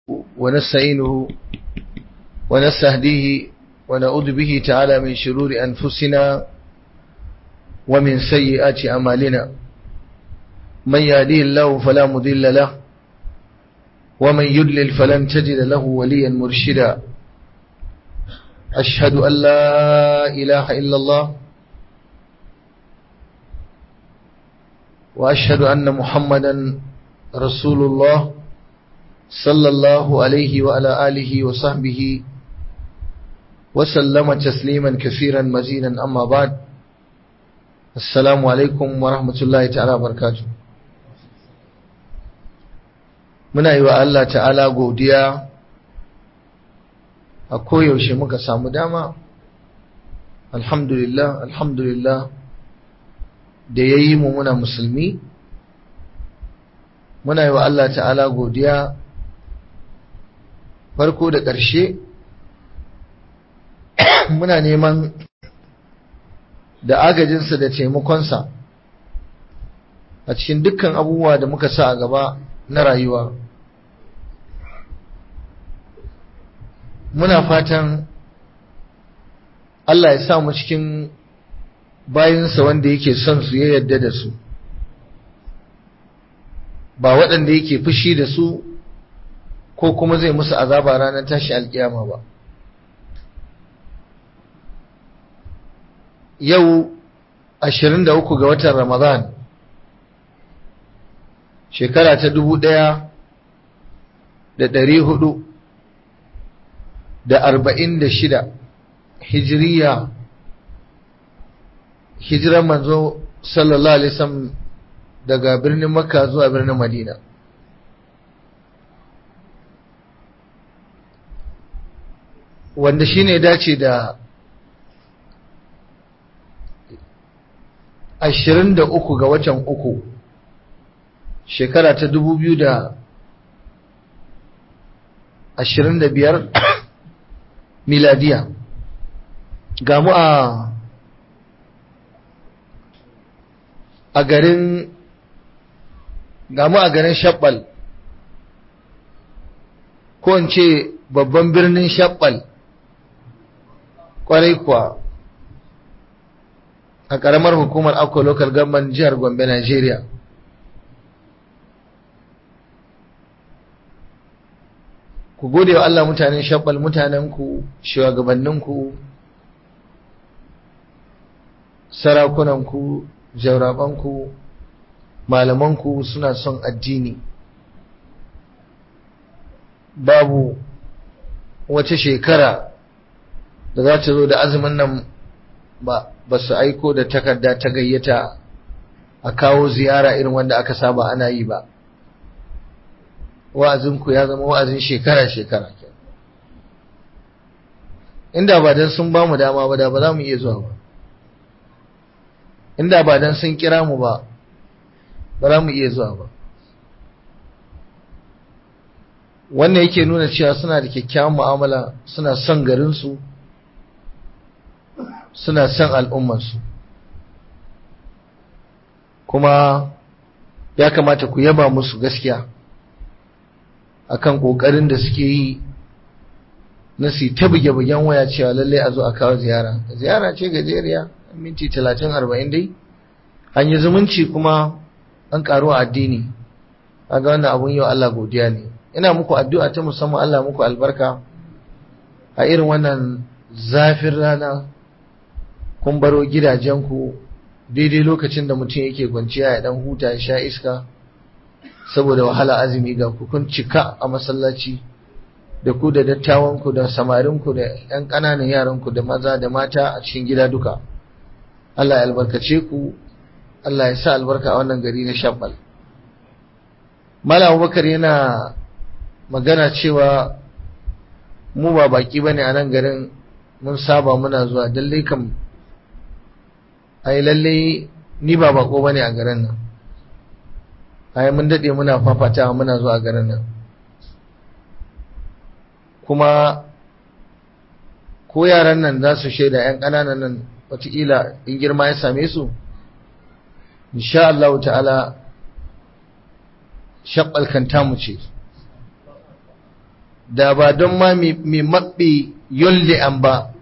ونستعينه ونستهديه ونعوذ به تعالى من شرور أنفسنا ومن سيئات أمالنا من يهديه الله فلا مضل له ومن يضلل فلن تجد له وليا مرشدا أشهد أن لا إله إلا الله وأشهد أن محمدا رسول الله صلى الله عليه وعلى آله وصحبه وسلم تسليما كثيرا مزيدا أما بعد السلام عليكم ورحمة الله تعالى وبركاته muna yi wa Allah ta'ala godiya a koyaushe muka samu dama alhamdulillah alhamdulillah da ya yi mu muna musulmi muna yi wa Allah ta'ala godiya farko da ƙarshe muna neman da agajinsa da taimakonsa a cikin dukkan abubuwa da muka sa a gaba na rayuwa muna fatan Allah ya sa mu cikin bayansa wanda yake son su ya yadda da su ba waɗanda yake fushi da su ko kuma zai musu azaba ranar tashi alkiyama ba yau 23 ga watan ramadan shekara ta dubu ɗaya da ɗari hudu da arba'in da shida hijiriya hijiran manzo sallallahu alaihi wasallam daga birnin makka zuwa birnin madina wanda shine dace da ashirin da uku ga watan uku shekara ta dubu biyu da ashirin da biyar miladiya ga mu a a garin ga mu a garin shabbal ko in ce babban birnin shabbal kwarai kuwa a ƙaramar hukumar akwa local government jihar gombe nigeria ku gode wa Allah mutanen shabbal mutanenku shugabanninku sarakunanku jaurabanku malamanku suna son addini babu wata shekara da za ta zo da azumin nan ba ba su aiko da takarda ta gayyata a kawo ziyara irin wanda aka saba ana yi ba wa'azinku ya zama wa'azin shekara-shekara inda ba don sun ba mu dama ba da ba za mu iya zuwa ba inda ba don sun kira mu ba ba za mu iya zuwa ba wannan yake nuna cewa suna da kyakkyawan mu'amala suna son garinsu suna son al'ummarsu kuma ya kamata ku yaba musu gaskiya akan kokarin da suke yi na su ta buge-bugen waya cewa lalle a zo a kawo ziyara ziyara ce gajeriya minti 30-40 dai an yi zumunci kuma an karu a addini kaga wannan abun yau Allah godiya ne ina muku addu'a ta musamman Allah muku albarka a irin wannan zafin rana kun baro gidajenku daidai lokacin da mutum yake kwanciya ya dan huta ya sha iska saboda wahala azumi ga ku kun cika a masallaci da ku da dattawanku da samarinku da ƴan ƙananan yaranku da maza da mata a cikin gida duka Allah ya albarkace ku Allah ya sa albarka a wannan gari na Shabbal Malam Abubakar yana magana cewa mu ba baki bane a nan garin mun saba muna zuwa dalle kam ai lalle ni ba bako bane a garin nan ai mun dade muna fafatawa muna zuwa garin nan kuma ko yaran nan za su shaida yan ƙananan nan wataƙila in girma ya same su insha Allah ta'ala shabbal kan tamu ce da ba don ma mai maɓe yolde an ba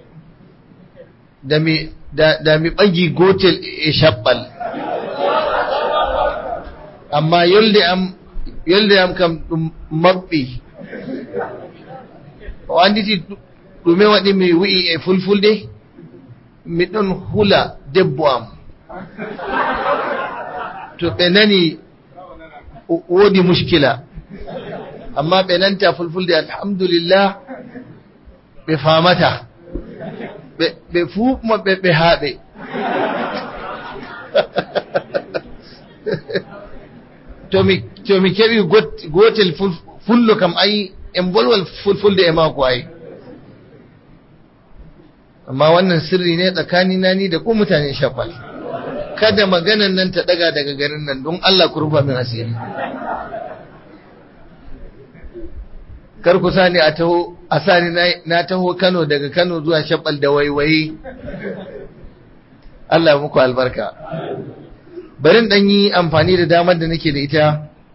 da mai ɓagi gotel e shaɓɓal amma yolde am kam ɗum maɓɓi o anditi ɗume waɗi mi wi'i e fulfulde miɗon hula debbo am to ɓe nani wodi mushkila amma ɓe nanta fulfulde alhamdulillah ɓe famata ɓe fu maɓɓe ɓe haɓe to mi keɓi gotel fullo kam ai en bolwal fulfulde e mako ai amma wannan sirri ne tsakanina ni da ku mutane shafal kada maganan nan ta daga daga garin nan don Allah ku rufa min asiri kar ku sani a taho a sani na taho Kano daga Kano zuwa Shabbal da waiwaye Allah muku albarka bari dan yi amfani da damar da nake da ita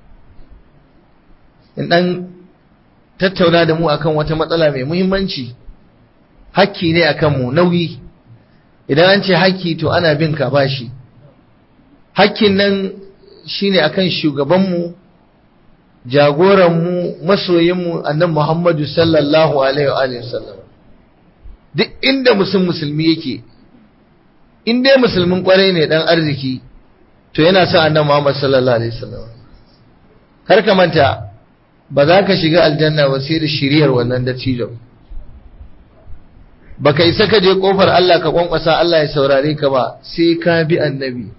in dan tattauna da mu akan wata matsala mai muhimmanci hakki ne akan mu nauyi idan an ce hakki to ana bin ka bashi hakkin nan shine akan shugabanmu jagoranmu masoyinmu annan Muhammadu sallallahu alaihi wa sallam duk inda musulmi musulmi yake in dai musulmin kwarai ne dan arziki to yana son annan Muhammad sallallahu alaihi wasallam kar ka manta ba za ka shiga aljanna ba sai da shiriyar wannan dattijo baka isa ka je kofar Allah ka kwankwasa Allah ya saurare ka ba sai ka bi annabi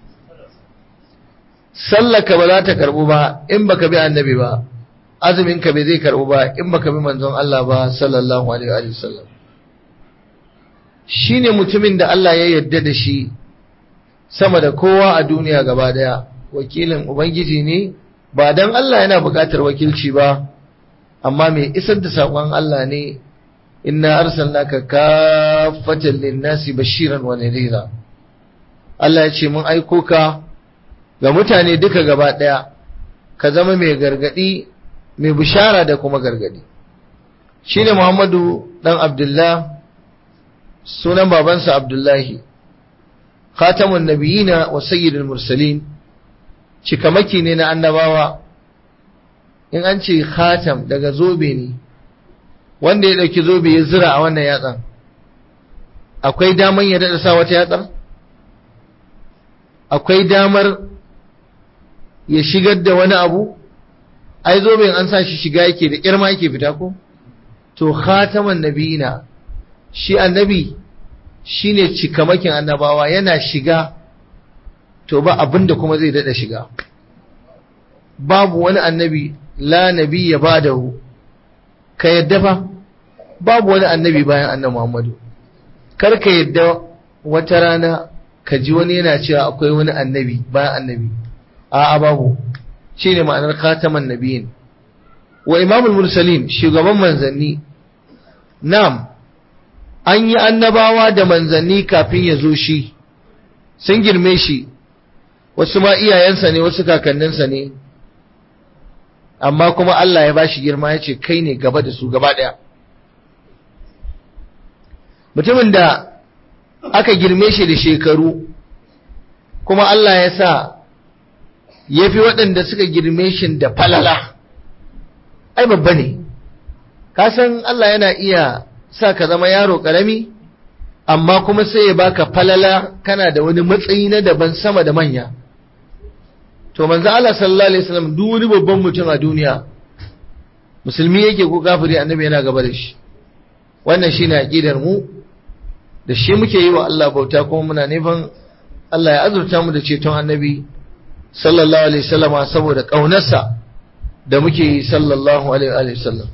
sallaka ba za ta karbu ba in baka bi annabi ba azumin ka bai zai karbu ba in baka bi manzon Allah ba sallallahu alaihi wa sallam shine mutumin da Allah ya yarda da shi sama da kowa a duniya gaba daya wakilin ubangiji ne ba dan Allah yana buƙatar wakilci ba amma mai isar da saƙon Allah ne inna arsalnaka kaffatan lin-nasi bashiran wa nadhira Allah ya ce mun aiko ka ga mutane duka gaba ɗaya ka zama mai gargadi mai bishara da kuma gargadi shine Muhammadu dan Abdullah sunan babansa Abdullahi khatamun nabiyina wa sayyidul mursalin cikamaki ne na annabawa in an ce khatam daga zobe ne wanda ya dauki zobe ya zira a wannan yatsan akwai daman ya dada sa wata yatsar akwai damar ya shigar da wani abu ai zoben an sa shi shiga yake da kirma yake fita ko to khataman nabiyina shi annabi shine cikamakin annabawa yana shiga to ba abinda kuma zai dada shiga babu wani annabi la nabiyya badahu ka yadda fa babu wani annabi bayan annabi Muhammadu kar ka yadda wata rana ka ji wani yana cewa akwai wani annabi bayan annabi a'a babu shine ma'anar khataman nabiyin wa imamul mursalin shugaban manzanni nam an yi annabawa da manzanni kafin ya zo shi sun girme shi wasu ma iyayensa ne wasu kakanninsa ne amma kuma Allah ya bashi girma ya ce kai ne gaba da su gaba ɗaya mutumin da aka girme shi da shekaru kuma Allah ya sa ya fi waɗanda suka girme shi da falala ai babba ne kasan Allah yana iya sa ka zama yaro ƙarami amma kuma sai ya baka falala kana da wani matsayi na daban sama da manya to manzo Allah sallallahu alaihi wasallam duk wani babban mutum a duniya musulmi yake ko kafiri annabi yana gaba da shi wannan shine aqidar mu da shi muke yi wa Allah bauta kuma muna neman Allah ya azurta mu da ceton annabi sallallahu alaihi wasallama saboda kaunarsa da muke yi sallallahu alaihi wasallam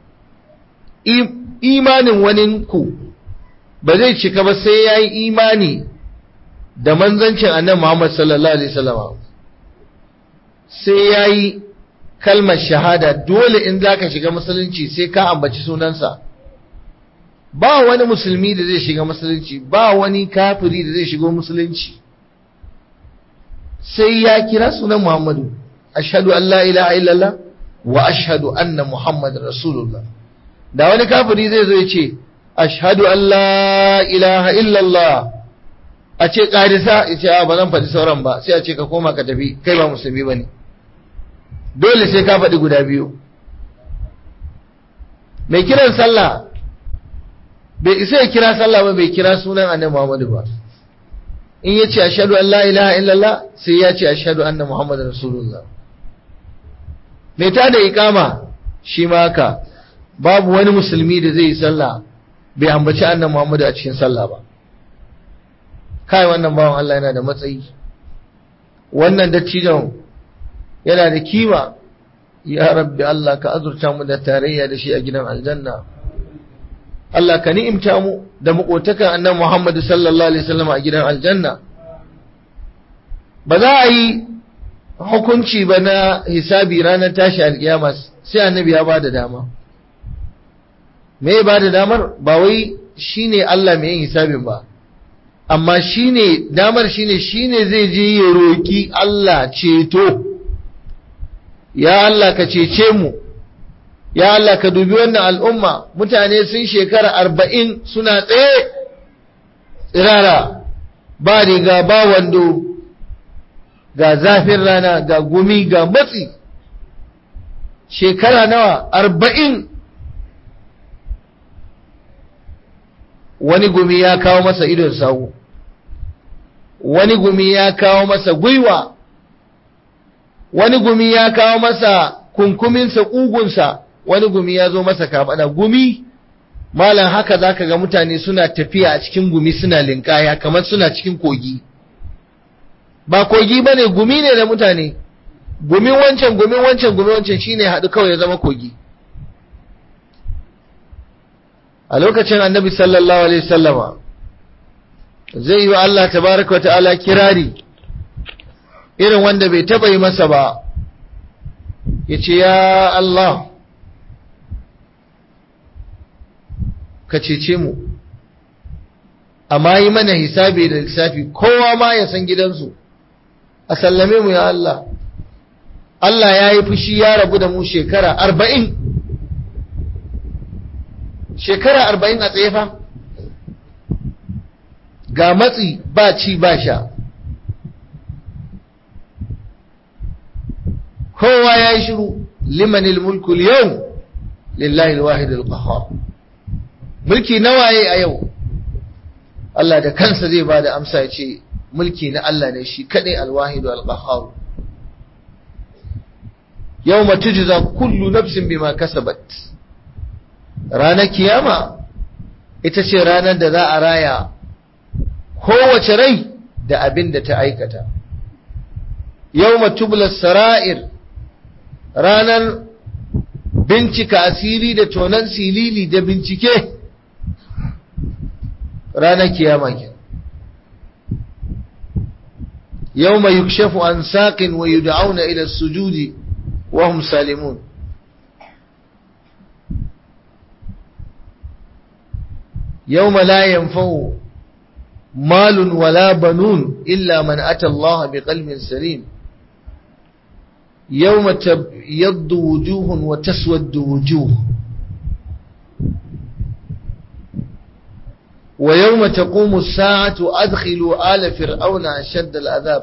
imanin wani ku ba zai cika ba sai yayi imani da manzancin annabi Muhammad sallallahu alaihi wasallama sai yayi kalmar shahada dole in zaka shiga musulunci sai ka ambaci sunansa ba wani musulmi da zai shiga musulunci ba wani kafiri da zai shigo musulunci sai ya kira sunan Muhammadu ashhadu an la ilaha illallah wa ashhadu anna muhammadar rasulullah da wani kafiri zai zo ya ce ashhadu an la ilaha illallah a ce ƙarisa ya ce ba zan faɗi sauran ba sai a ce ka koma ka tafi kai ba musulmi ba ne dole sai ka faɗi guda biyu mai kiran sallah bai isa ya kira sallah ba bai kira sunan annabi Muhammadu ba in ya ce ashhadu an la ilaha illallah sai ya ce ashhadu anna muhammadar rasulullah mai ta da ikama shi ma haka babu wani musulmi da zai yi sallah bai ambaci annabi Muhammadu a cikin sallah ba kai wannan bawan Allah yana da matsayi wannan dattijon yana da kima ya rabbi Allah ka azurta mu da tarayya da shi a gidan aljanna Allah ka ni'imta mu da makotakan annabi Muhammad sallallahu alaihi wasallam a gidan aljanna ba za a yi hukunci ba na hisabi ranar tashi alkiyama sai annabi ya bada dama me ya bada damar ba wai shine Allah mai yin hisabin ba amma shine damar shine shine zai je ya roki Allah ceto ya Allah ka cece mu ya Allah ka dubi wannan al'umma mutane sun shekara arba'in suna tsaye tsirara ba riga ba wando ga zafin rana ga gumi ga matsi shekara nawa arba'in wani gumi ya kawo masa idon sawu wani gumi ya kawo masa gwiwa wani gumi ya kawo masa kunkuminsa ƙugunsa wani gumi ya zo masa kafaɗa gumi malam haka zaka ga mutane suna tafiya a cikin gumi suna linkaya kamar suna cikin kogi ba kogi bane gumi ne da mutane gumin wancan gumin wancan gumin wancan shine haɗu kawai ya zama kogi a lokacin annabi sallallahu alaihi wasallama zai yi wa Allah tabaraka wa ta'ala kirari irin wanda bai taba yi masa ba ya ce ya Allah ka cece mu amma yi mana hisabi da lissafi kowa ma ya san gidansu a sallame mu ya Allah Allah ya yi fushi ya rabu da mu shekara arba'in shekara arba'in a tsefa ga matsi ba ci ba sha kowa ya yi shiru limanil mulku yau lillahi alwahid alqahhar mulki nawaye a yau Allah da kansa zai bada amsa ya ce mulki na Allah ne shi kadai alwahid alqahhar yawma tujza kullu nafsin bima kasabat ranar kiyama ita ce ranar da za a raya kowace rai da abin da ta aikata yawma tubla sara'ir ranar bincika asiri da tonan silili da bincike ranar kiyama ke yau mai yukshafu an saƙin wa yi da'auna ila sujudi wa hum salimun yau ma la yanfa'u malun wala banun illa man ata Allah bi qalbin salim يوم تبيض وجوه وتسود وجوه ويوم تقوم الساعة أدخلوا آل فرعون أشد العذاب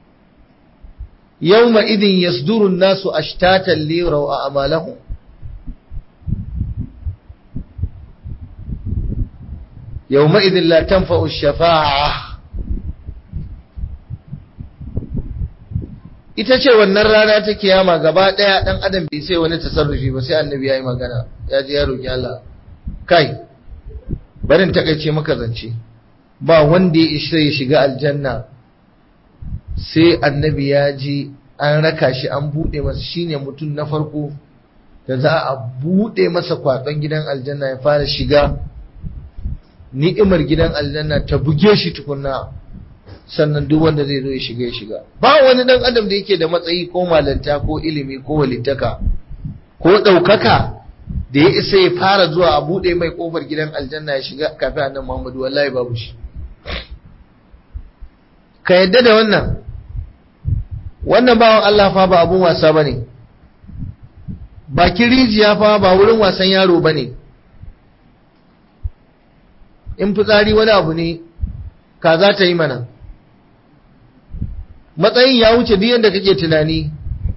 يومئذ يصدر الناس أشتاتا ليروا أعمالهم يومئذ لا تنفع الشفاعة ita ce wannan rana ta kiyama gaba ɗaya ɗan adam bai sai wani tasarrufi ba sai annabi ya yi magana ya je ya roƙi Allah kai barin takaice maka zance ba wanda ya isa ya shiga aljanna sai annabi ya ji an raka shi an buɗe masa shine mutum na farko da za a buɗe masa kwaɗon gidan aljanna ya fara shiga ni'imar gidan aljanna ta buge shi tukunna sannan duk wanda zai zo ya shiga ya shiga ba wani dan adam da yake da matsayi ko malanta ko ilimi ko walittaka ko ɗaukaka da ya isa ya fara zuwa a buɗe mai ƙofar gidan aljanna ya shiga kafin annan muhammadu wallahi babu shi ka yadda da wannan wannan bawan Allah fa ba abun wasa ba ne bakin rijiya fa ba wurin wasan yaro ba ne in fitsari wani abu ne ka za ta yi mana matsayin ya wuce duk yadda kake tunani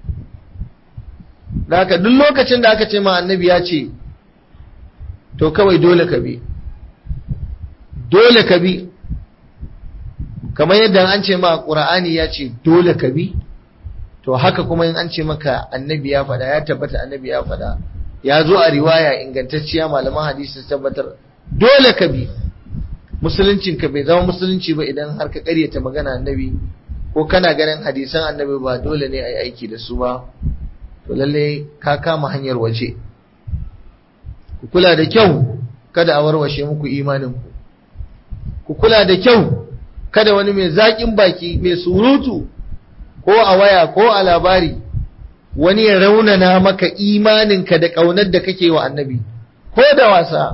da haka duk lokacin da aka ce ma annabi ya ce to kawai dole ka bi dole ka bi kamar yadda an ce ma ƙura'ani ya ce dole ka bi to haka kuma in an ce maka annabi ya faɗa ya tabbata annabi ya faɗa ya zo a riwaya ingantacciya malaman hadisi tabbatar dole ka bi musuluncin ka bai zama musulunci ba idan har ka ƙaryata magana annabi ko kana ganin hadisan annabi ba dole ne a yi aiki da su ba to lalle ka kama hanyar waje ku kula da kyau kada a warwashe muku imanin ku ku kula da kyau kada wani mai zaƙin baki mai surutu ko a waya ko a labari wani ya raunana maka imaninka da ƙaunar da kake wa annabi ko da wasa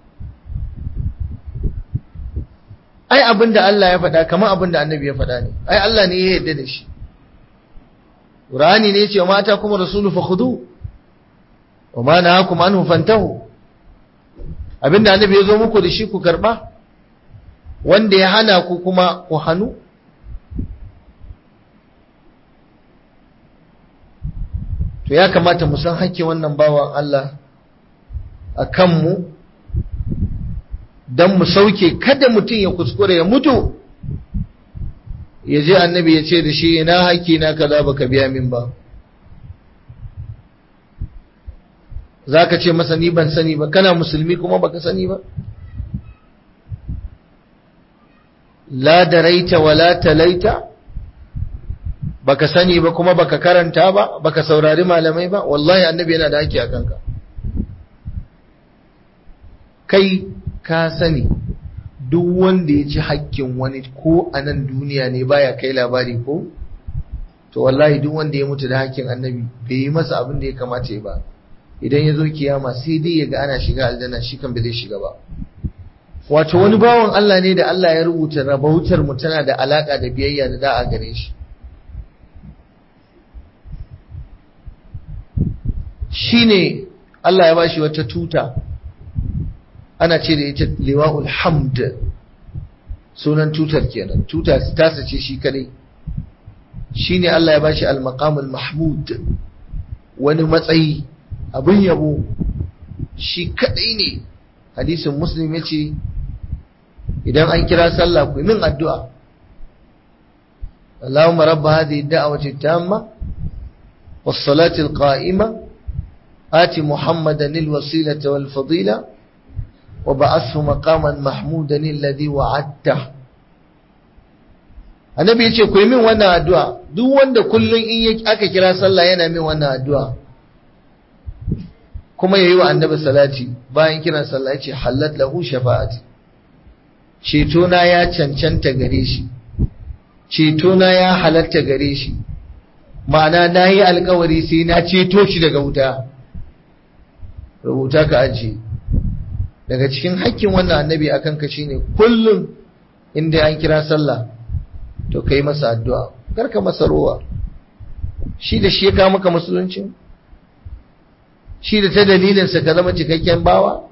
ai abin da Allah ya faɗa kamar abin da annabi ya faɗa ne ai Allah ne ya yarda da shi Qur'ani ne ce mata kuma rasulu fa khudu wa ma nahakum anhu fantahu abinda annabi ya zo muku da shi ku karba wanda ya hana ku kuma ku hanu to ya kamata mu san hakkin wannan bawan Allah a kanmu don mu sauke kada mutum ya kuskure ya mutu ya je annabi ya ce da shi ina haƙƙi na kaza baka biya min ba za ka ce masa ni ban sani ba kana musulmi kuma baka sani ba la daraita wala talaita baka sani ba kuma baka karanta ba baka saurari malamai ba wallahi annabi yana da haƙƙi a kanka kai ka sani duk wanda ya ci haƙƙin wani ko a nan duniya ne baya kai labari ko to wallahi duk wanda ya mutu da haƙƙin annabi bai yi masa abin da ya kamata ya ba idan ya zo kiyama sai dai ya ga ana shiga aljanna shi kan bai zai shiga ba wato wani bawan Allah ne da Allah ya rubuta rabautar mu tana da alaka da biyayya da da'a gare shi shine Allah ya bashi wata tuta ana ce da ita liwa'ul hamd sunan tutar kenan tuta ta sace shi kadai shine Allah ya bashi al-maqamul mahmud wani matsayi abin yabo shi kadai ne hadisin muslim yace idan an kira sallah ku min addu'a Allahumma rabb hadhihi ad-da'wati at-tamma was-salati al-qa'ima آت محمدا الوسيلة والفضيلة وبعثه مقاما محمودا الذي وعدته annabi yace ku yi min wannan addu'a duk wanda kullun in aka kira sallah yana min wannan addu'a kuma yayi wa annabi salati bayan kiran sallah yace halat lahu shafa'ati ceto na ya cancanta gare shi ceto na ya halatta gare shi ma'ana nayi alkawari sai na ceto shi daga wuta rubuta ka ajiye daga cikin hakkin wannan annabi akan ka shine kullum inda an kira sallah to kai masa addu'a karka masa rowa shi da shi ya kawo maka musulunci shi da ta dalilin sa ka zama cikakken bawa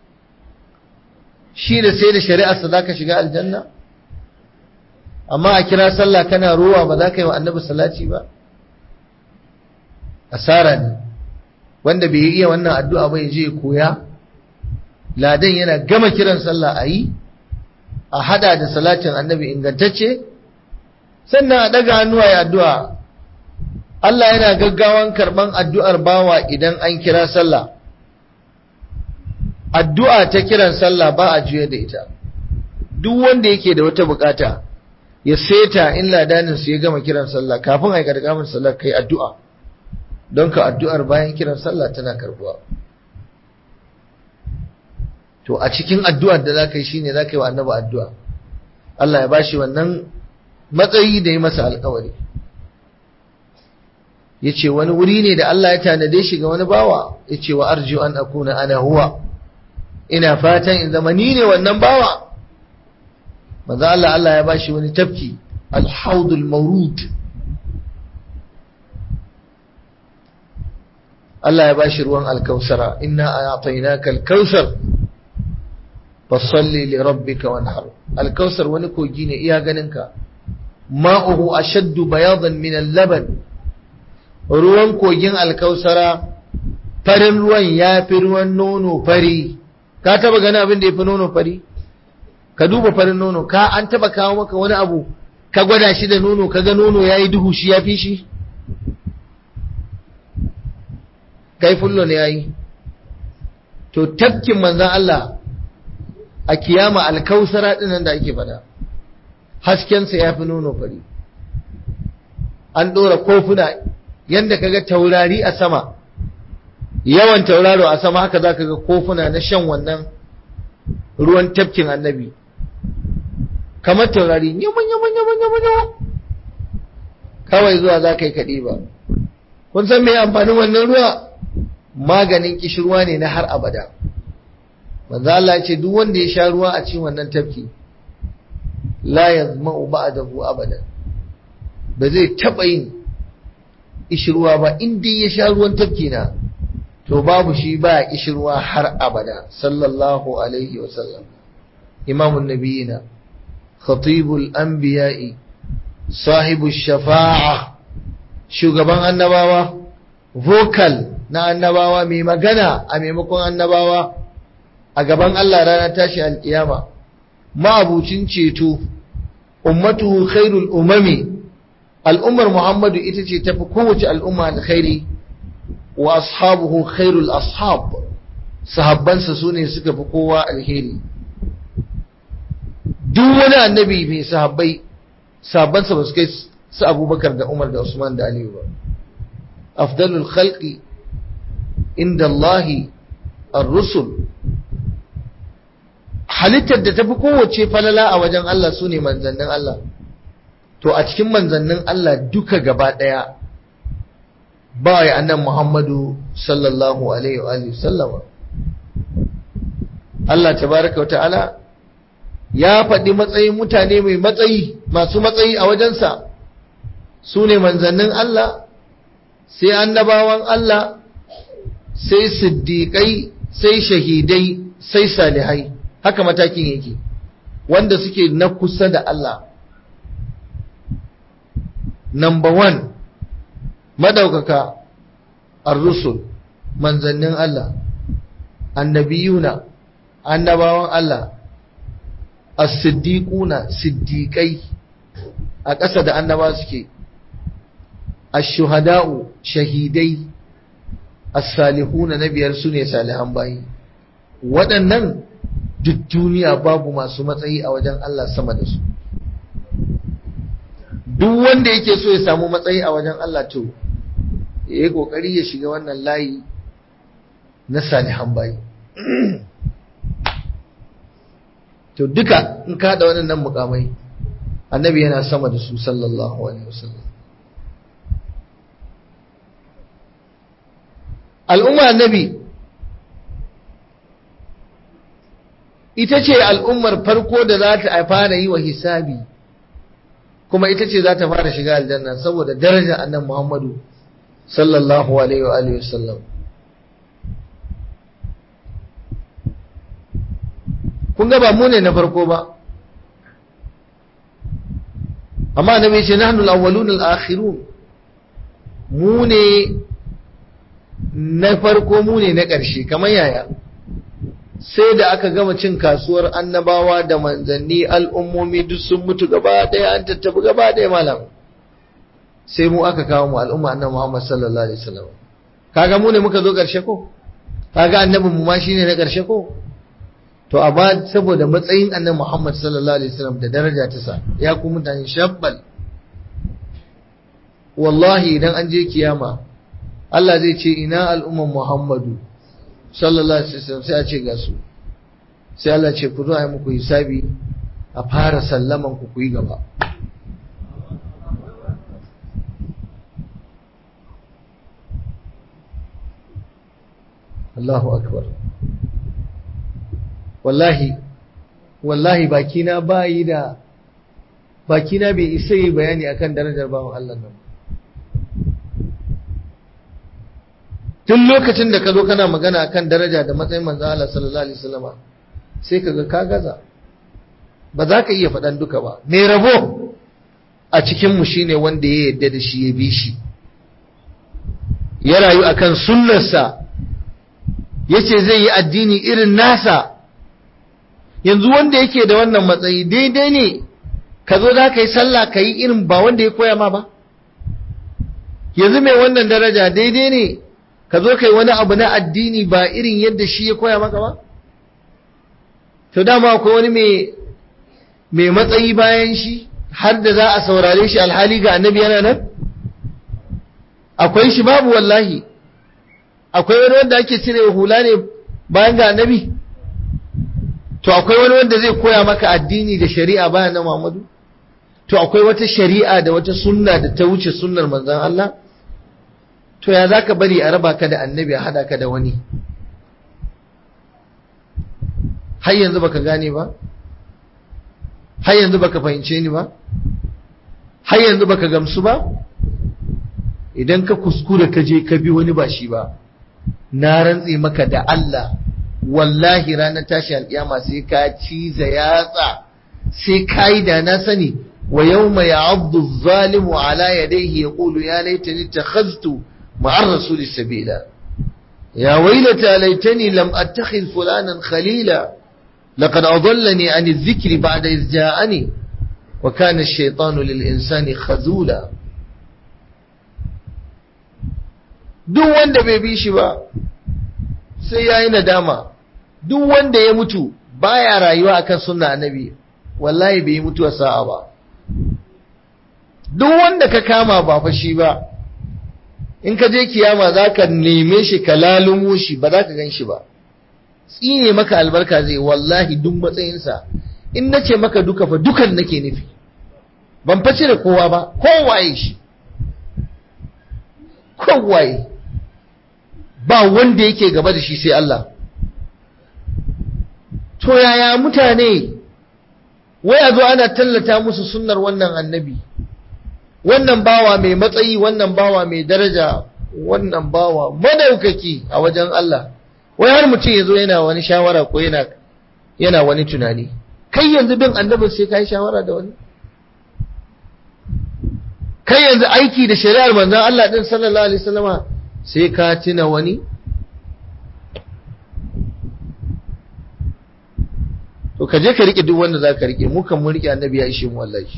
shi da sai da shari'ar sa zaka shiga aljanna amma a kira sallah kana rowa ba za ka yi wa annabi salati ba asara ne wanda bai iya wannan addu'a ba ya je koya ladan yana gama kiran sallah a yi a hada da salatin annabi ingantacce sannan a daga hannuwa ya addu'a Allah yana gaggawan karban addu'ar bawa idan an kira sallah addu'a ta kiran sallah ba a juya da ita duk wanda yake da wata bukata ya seta in ladanin su ya gama kiran sallah kafin a yi karkamin sallah kai addu'a don ka addu'ar bayan kiran sallah tana karbuwa to a cikin addu'ar da za ka yi shi ne za ka yi wa annaba addu'a Allah ya bashi wannan matsayi da ya masa alkawari ya ce wani wuri ne da Allah ya tanade shi ga wani bawa ya ce wa arju an akuna ana huwa ina fatan in zama ni ne wannan bawa maza Allah Allah ya bashi wani tafki alhaudul maurud Allah ya bashi ruwan alkausara inna a'tainaka alkausar fasalli li rabbika wanhar alkausar wani kogi ne iya ganinka ma'uhu ashaddu bayadan min al-laban ruwan kogin alkausara farin ruwan yafi ruwan nono fari ka taba gani abin da yafi nono fari ka duba farin nono ka an taba kawo maka wani abu ka gwada shi da nono kaga nono yayi duhu shi yafi shi kai fullo ne yayi to tafkin manzon Allah a kiyama alkausara dinan da ake fada haskensa ya fi nono fari an ɗora kofuna yadda kaga taurari a sama yawan tauraro a sama haka za ka ga kofuna na shan wannan ruwan tafkin annabi kamar taurari yaman yaman yaman yaman yaman kawai zuwa za ka yi kaɗi ba kun san mai amfanin wannan ruwa maganin kishirwa ne na har abada manzo Allah ce duk wanda ya sha ruwa a cikin wannan tafki la yazma'u ba'dahu abadan ba zai taba yin ishirwa ba in dai ya sha ruwan tafki na to babu shi ba ishirwa har abada sallallahu alaihi wa sallam imamun nabiyina khatibul anbiya'i sahibu shafa'a shugaban annabawa vocal na annabawa mai magana a maimakon annabawa a gaban Allah ranar tashi alkiyama ma'abucin ceto ummatuhu khairul umami al'ummar Muhammadu ita ce tafi kowace al'umma alkhairi wa ashabuhu khairul ashab sahabbansa su ne suka fi kowa alheri duk wani annabi mai sahabbai sahabbansa ba su kai su abubakar da umar da usman da aliyu ba afdalul khalqi inda Allahi ar-rusul halittar da tafi kowace falala a wajen Allah su ne manzannin Allah to a cikin manzannin Allah duka gaba ɗaya ba ya annan Muhammadu sallallahu alaihi wa sallama Allah tabaraka wa ta'ala ya faɗi matsayin mutane mai matsayi masu matsayi a wajensa su ne manzannin Allah sai annabawan Allah sai siddiƙai sai shahidai sai salihai haka matakin yake wanda suke na kusa da Allah number one madaukaka ar-rusul manzannin Allah annabiyuna annabawan Allah as-siddiquna siddiqai a ƙasa da annaba suke ash-shuhada'u shahidai as-salihuna na biyar sune salihan bayi waɗannan duk duniya babu masu matsayi a wajen Allah sama da su duk wanda yake so ya samu matsayi a wajen Allah to ya yi kokari ya shiga wannan layi na salihan bayi to duka in ka da waɗannan mukamai annabi yana sama da su sallallahu alaihi wasallam al'umma annabi ita ce al'ummar farko da za ta fara yi wa hisabi kuma ita ce za ta fara shiga aljanna saboda darajar annan Muhammadu sallallahu alaihi wa alihi wasallam kun ga ba mu ne na farko ba amma annabi ce nahnu al-awwalun al-akhirun mu ne na farko mu ne na ƙarshe kamar yaya sai da aka gama cin kasuwar annabawa da manzanni al'ummomi duk sun mutu gaba ɗaya an tattabi gaba ɗaya malam sai mu aka kawo mu al'umma annabi Muhammad sallallahu alaihi wasallam kaga mu ne muka zo ƙarshe ko kaga annabin mu ma shine na ƙarshe ko to amma saboda matsayin annabi Muhammad sallallahu alaihi wasallam da daraja ta sa ya ku mutane shabbal wallahi idan an je kiyama Allah zai ce ina al'umman Muhammadu sallallahu alaihi wasallam sai a ce ga su sai Allah ce ku zo a yi muku hisabi a fara sallaman ku ku yi gaba Allahu akbar wallahi wallahi bakina bayi da bakina bai isa yi bayani akan darajar bawan Allah nan tun lokacin da ka zo kana magana akan daraja da matsayin manzon Allah sallallahu alaihi wasallama sai kaga ka gaza ba za ka iya faɗan duka ba mai rabo a cikin mu shine wanda ya yarda da shi ya bi shi ya rayu akan sunnarsa yace zai yi addini irin nasa yanzu wanda yake da wannan matsayi daidai ne ka zo za ka yi sallah ka yi irin ba wanda ya koya ma ba yanzu mai wannan daraja daidai ne ka zo ka yi wani abu na addini ba irin yadda shi ya koya maka ba to dama akwai wani mai matsayi bayan shi har da za a saurare shi alhali ga annabi yana nan akwai shi babu wallahi akwai wani wanda ake cire hula ne bayan ga annabi to akwai wani wanda zai koya maka addini da shari'a bayan na Muhammadu to akwai wata shari'a da wata sunna da ta wuce sunnar manzon Allah to ya zaka bari a raba ka da annabi a hada ka da wani har yanzu baka gane ba har yanzu baka fahimce ni ba har yanzu baka gamsu ba idan ka kuskura ka je ka bi wani ba shi ba na rantse maka da Allah wallahi ranar tashi alƙiyama sai ka ciza yatsa sai ka yi da na sani wa yawma ya'addu adh-dhalimu ala yadayhi yaqulu ya laitani ittakhadhtu ma'a ar-rasuli sabila ya waylata laitani lam attakhidh fulanan khalila laqad adallani 'an adh-dhikri ba'da idh ja'ani wa kana ash-shaytanu lil-insani khazula duk wanda bai bi shi ba sai yayi nadama duk wanda ya mutu baya rayuwa akan sunna annabi wallahi bai mutuwa sa'a ba duk wanda ka kama ba fa shi ba in ka je kiyama zaka neme shi ka lalumo shi ba za ka gan shi ba tsine maka albarka zai wallahi duk matsayinsa in nace maka duka fa dukan nake nufi ban fa cire kowa ba kowaye shi kowaye ba wanda yake gaba da shi sai Allah to yaya mutane wai a zo ana tallata musu sunnar wannan annabi wannan bawa mai matsayi wannan bawa mai daraja wannan bawa madaukaki a wajen Allah wai har mutum ya zo yana wani shawara ko yana yana wani tunani kai yanzu bin annabin sai ka yi shawara da wani kai yanzu aiki da shari'ar manzon Allah din sallallahu alaihi wasallama sai ka tuna wani to ka je ka rike duk wanda za ka rike mu kan mun rike annabi ya ishe mu wallahi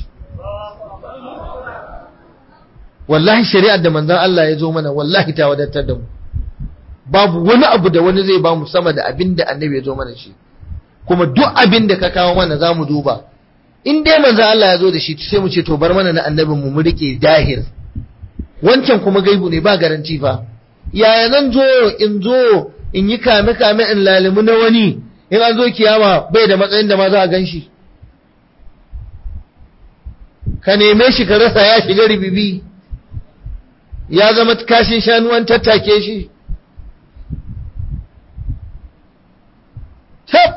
wallahi shari'ar da manzon Allah ya zo mana wallahi ta wadatar da mu babu wani abu da wani zai ba mu sama da abin da annabi ya zo mana shi kuma duk abin da ka kawo mana za mu duba in dai manzon Allah ya zo da shi sai mu ce to bar mana na annabin mu mu rike dahir wancan kuma gaibu ne ba garanti fa yaya zan zo in zo in yi kame kame in lalimu na wani in an zo kiyama bai da matsayin da ma za a gan shi ka neme shi ka rasa ya shiga ribibi ya zama kashin shanu an tattake shi tab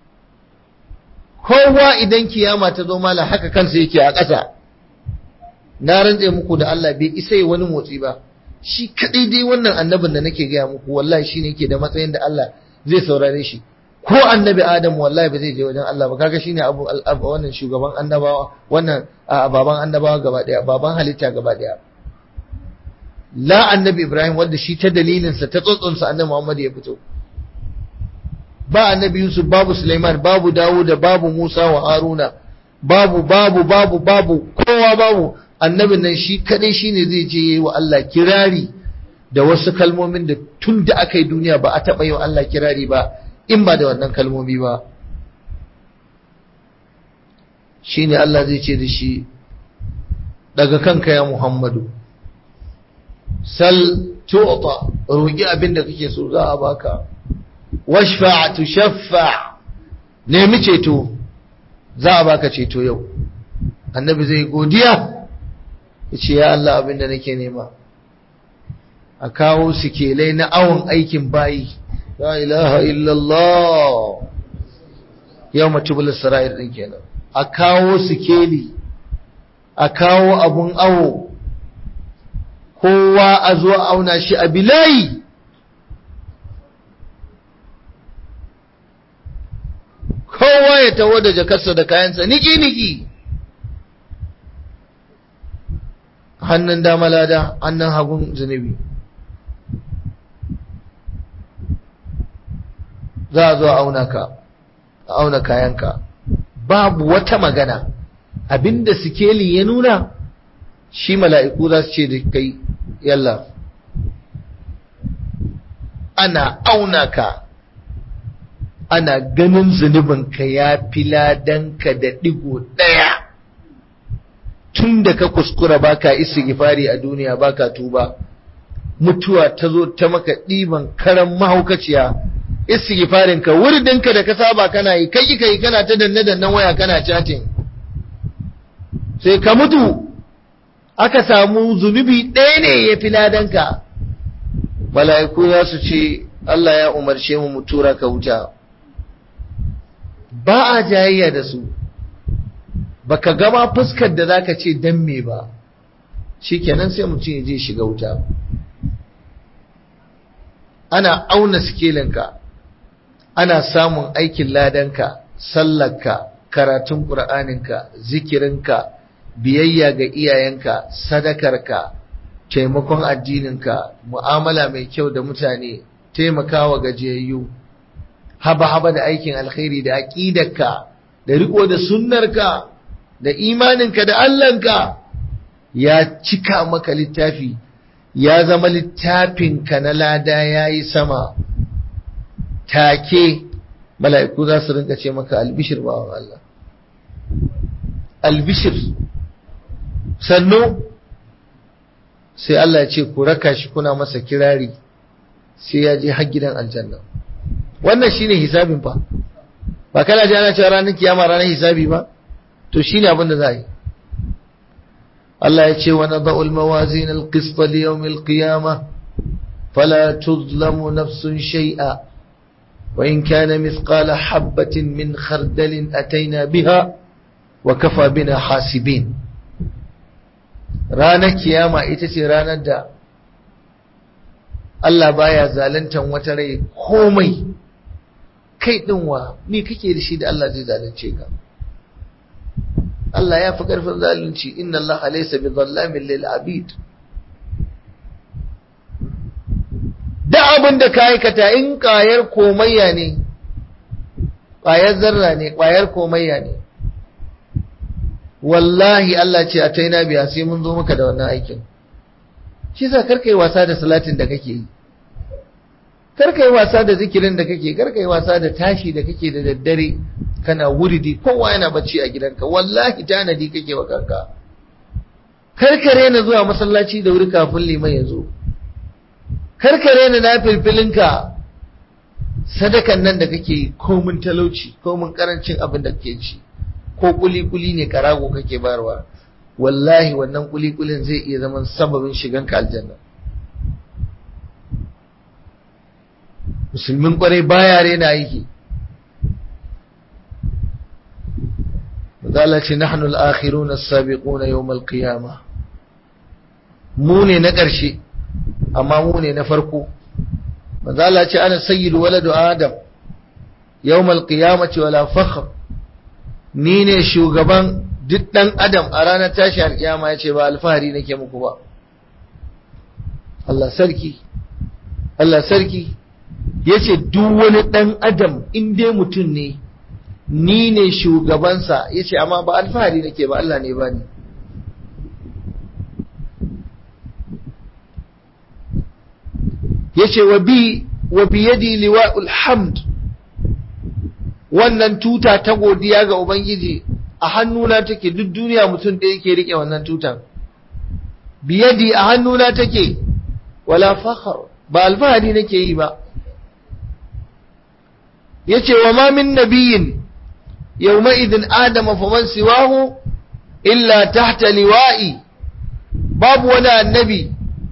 kowa idan kiyama ta zo mala haka kansa yake a ƙasa na rantse muku da Allah bai isa yi wani motsi ba shi kadai dai wannan annabin da nake gaya muku wallahi shine yake da matsayin da Allah zai saurare shi ko annabi Adam wallahi ba zai je wajen Allah ba kaga shine abu wannan shugaban annabawa wannan baban annabawa gaba daya baban halitta gaba daya la annabi Ibrahim wanda shi ta dalilin sa ta tsotson sa annabi Muhammad ya fito ba annabi Yusuf babu Sulaiman babu Dawud babu Musa wa Haruna babu babu babu babu kowa babu annabin nan shi kadai shine zai je wa Allah kirari da wasu kalmomin da tun da aka yi duniya ba a taɓa yi wa Allah kirari ba in ba da wannan kalmomi ba shi ne Allah zai ce da shi daga kanka ya Muhammadu sal tu'ta roƙi abin da kake so za a baka washfa tushaffa nemi ceto za a baka ceto yau annabi zai godiya ya ce ya Allah abin da nake nema a kawo sikelai na awon aikin bayi la ilaha illallah yau matubul sara'ir din kenan a kawo sikeli a kawo abun awo kowa a zo auna shi a bilayi kowa ya taho da jakarsa da kayansa niki-niki hannun dama lada hannun hagun zunubi za a zo a auna ka a auna kayanka babu wata magana abinda sikeli ya nuna shi mala'iku za su ce da kai yalla ana auna ka ana ganin zunubinka ya fi ladanka da ɗigo ɗaya tun da ka kuskura baka istighfari a duniya baka tuba mutuwa ta zo ta maka ɗiban karan mahaukaciya istighfarin ka wurdinka da ka saba kana yi kai kai kana ta danne dannen waya kana chatting sai ka mutu aka samu zunubi ɗaya ne ya fi ladanka mala'iku za su ce Allah ya umarce mu mu tura ka wuta ba a jayayya da su baka gama fuskar da zaka ce dan me ba shikenan sai mutum ya je shiga wuta ana auna sikelinka ana samun aikin ladanka sallarka karatun ƙur'aninka zikirinka biyayya ga iyayenka sadakarka taimakon addininka mu'amala mai kyau da mutane taimakawa gajiyayyu haba-haba da aikin alkhairi da aƙidarka da riko da sunnarka da imaninka da Allahnka ya cika maka littafi ya zama littafinka na lada ya yi sama take mala'iku za su rinka ce maka albishir bawan Allah albishir sannu sai Allah ya ce ku raka shi kuna masa kirari sai ya je har gidan aljanna wannan shine hisabin fa ba kana ji ana cewa ranar kiyama ranar hisabi ba to shine abin da za yi Allah ya ce wa nadau al-mawazin al-qist li yawm al-qiyamah fala tuzlamu nafsun shay'a wa in kana mithqala habatin min khardalin ataina biha wa kafa bina hasibin ranar kiyama ita ce ranar da Allah baya zaluntan wata rai komai kai din wa me kake da shi da Allah zai zalunce ka Allah ya fi ƙarfin zalunci inna Allah laysa bi dhallamin lil abid da abin da ka aikata in ƙwayar komayya ne ƙwayar zarra ne ƙwayar komayya ne wallahi Allah ce a taina biya sai mun zo maka da wannan aikin shi sa karka yi wasa da salatin da kake yi karka yi wasa da zikirin da kake karka yi wasa da tashi da kake da daddare kana wuridi kowa yana bacci a gidanka wallahi tanadi kake wa kanka karkare na zuwa masallaci da wuri kafin liman ya zo karkare na na filfilinka sadakan nan da kake yi komin talauci komin karancin abin da kake ci ko kuli-kuli ne karago kake barwa wallahi wannan kuli-kulin zai iya zaman sababin shiganka aljanna musulmin kwarai baya rena yake Mazala ce nahnu al-akhiruna as-sabiquna yawm al-qiyamah mu ne na ƙarshe amma mu ne na farko Mazala ce ana sayyidu waladu adam yawm al-qiyamati wala fakhr ni ne shugaban duk dan adam a ranar tashi al-qiyama yace ba alfahari nake muku ba Allah sarki Allah sarki yace duk wani dan adam in dai mutum ne ni ne shugabansa ya ce amma ba alfahari nake ba Allah ne ba ni ya ce wa biyadi liwa'ul hamd wannan tuta ta godiya ga Ubangiji a hannuna take duk duniya mutum da yake rike wannan tutan biyadi a hannuna take wala fakhar ba alfahari nake yi ba yace wa ma min nabiyin يومئذ آدم فمن سواه إلا تحت لوائي باب ولا النبي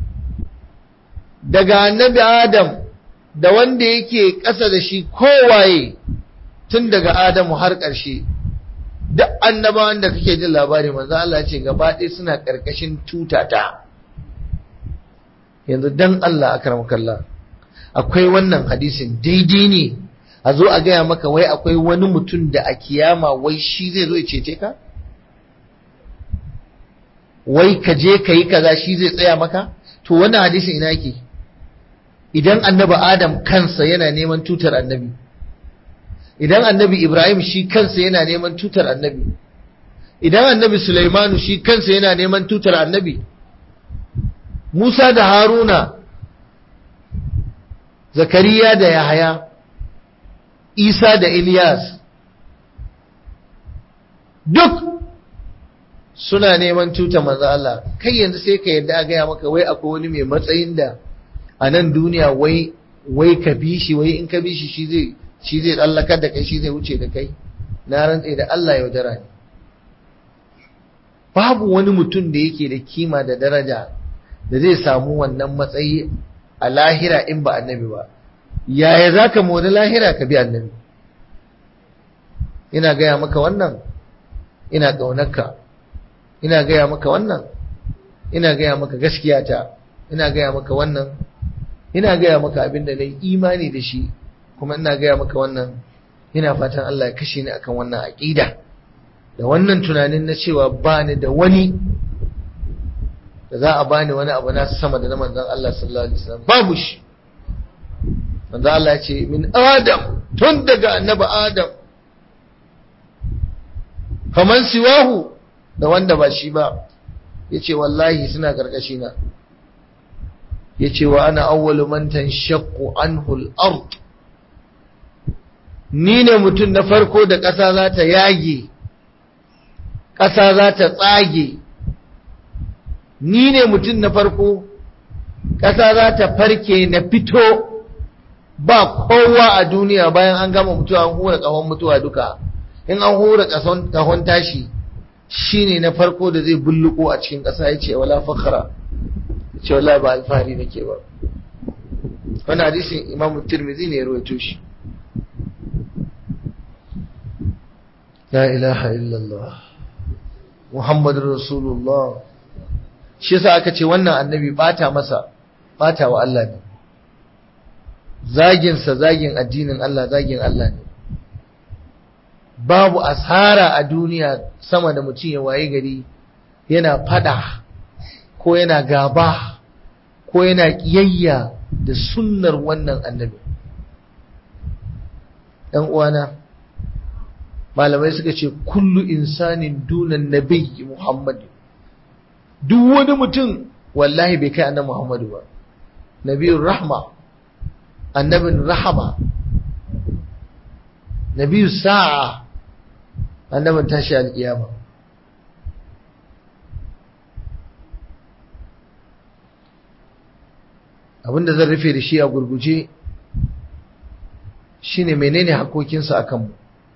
daga annabi Adam da wanda yake ƙasa da shi kowaye tun daga Adamu har ƙarshe duk annabawan da kake jin labari manzo Allah ce gaba ɗaya suna ƙarƙashin tutata yanzu dan Allah akramkallah akwai wannan hadisin daidai ne a zo a gaya maka wai akwai wani mutum da a kiyama wai shi zai zo ya cece ka wai ka je ka yi kaza shi zai tsaya maka to wannan hadisin ina yake idan annabi adam kansa yana neman tutar annabi idan annabi ibrahim shi kansa yana neman tutar annabi idan annabi sulaimanu shi kansa yana neman tutar annabi musa da haruna zakariya da yahaya isa da ilyas duk suna neman tuta manzo Allah kai yanzu sai ka yadda a gaya maka wai akwai wani mai matsayin da a nan duniya wai wai ka bi shi wai in ka bi shi shi zai shi zai tsallakar da kai shi zai wuce da kai na rantse da Allah yaudara ne babu wani mutum da yake da kima da daraja da zai samu wannan matsayi a lahira in ba annabi ba yaya za ka mori lahira ka bi annabi ina gaya maka wannan ina ƙaunarka ina gaya maka wannan ina gaya maka gaskiyata ina gaya maka wannan ina gaya maka abin da na yi imani da shi kuma ina gaya maka wannan ina fatan Allah ya kashe ni akan wannan aƙida da wannan tunanin na cewa ba ni da wani da za a bani wani abu na sama da na manzon Allah sallallahu alaihi wasallam babu shi manzon Allah ya ce min adam tun daga annabi adam faman siwahu da wanda ba shi ba yace wallahi suna karkashi na yace wa ana awwalu man tanshaqqu anhu al-ard ni ne mutum na farko da ƙasa za ta yage ƙasa za ta tsage ni ne mutum na farko ƙasa za ta farke na fito ba kowa a duniya bayan an gama mutuwa an hura ƙahon mutuwa duka in an hura ƙahon tashi shi ne na farko da zai bulluko a cikin ƙasa ya ce wala fakara ya ce wala ba alfahari nake ba wani hadisin imamu tirmidhi ne ya rawaito shi la ilaha illallah muhammadur rasulullah shi yasa aka ce wannan annabi bata masa bata wa Allah ne zagin sa zagin addinin Allah zagin Allah ne babu asara a duniya sama da mutum ya waye gari yana fada ko yana gaba ko yana kiyayya da sunnar wannan annabi ɗan uwana malamai suka ce kullu insanin dunan nabiyyi muhammad duk wani mutum wallahi bai kai annabi muhammadu ba nabiyun rahma annabin rahama nabiyun sa'a annabin tashi alƙiyama abinda zan rufe da shi a gurguje shine menene hakokinsa a kanmu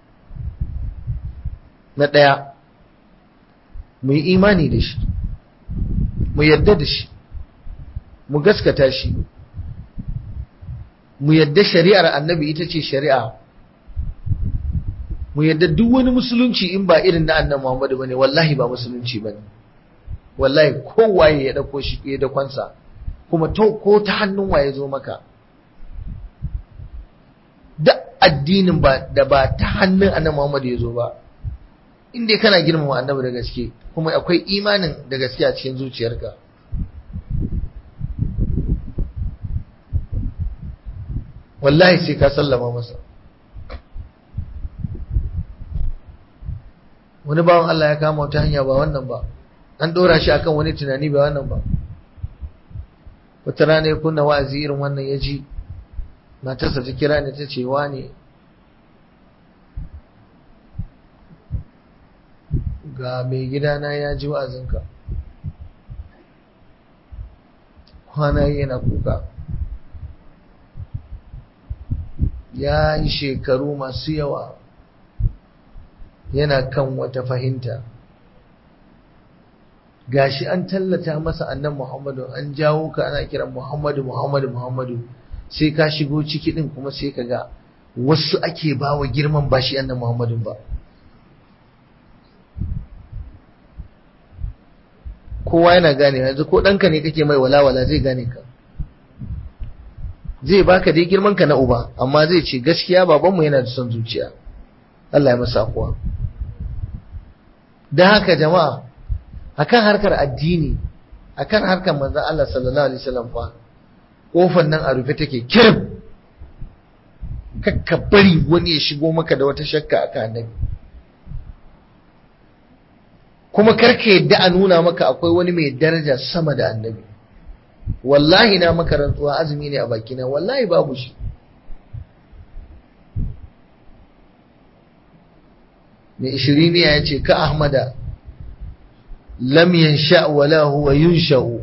na ɗaya mu yi imani da shi mu yadda da shi mu gaskata shi mu yadda shari'ar annabi ita ce shari'a mu yadda duk wani musulunci in ba irin na annabi Muhammadu bane wallahi ba musulunci bane wallahi kowaye ya dauko shi ya dakonsa kuma to ko ta hannun waye zo maka da addinin ba da ba ta hannun annabi Muhammadu ya zo ba inda kana girmama annabi da gaske kuma akwai imanin da gaske a cikin zuciyarka wallahi sai ka sallama masa wani bawan Allah ya kama wata hanya ba wannan ba an dora shi akan wani tunani ba wannan ba wata rana ya kunna wa'azi irin wannan ya ji matarsa ta kira ni ta ce ne ga mai gidana ya ji wa'azinka kwana yana kuka ya yi shekaru masu yawa yana kan wata fahimta gashi an tallata masa annan muhammadu an jawo ka ana kiran muhammadu muhammadu muhammadu sai ka shigo ciki din kuma sai ka ga wasu ake bawa girman bashi annan muhammadu ba kowa yana gane yanzu ko ɗanka ne kake mai walawala zai gane ka zai baka dai girman ka na uba amma zai ce gaskiya babanmu yana da son zuciya Allah ya masa kuwa dan haka jama'a akan harkar addini akan harkar manzon Allah sallallahu alaihi wasallam fa kofar nan a rufe take kirim kakka bari wani ya shigo maka da wata shakka akan annabi kuma karka yadda a nuna maka akwai wani mai daraja sama da annabi wallahi na maka rantsuwa azumi ne a bakina wallahi babu shi mai ishiriniya ya ce ka ahmada lam yansha wala huwa yunsha'u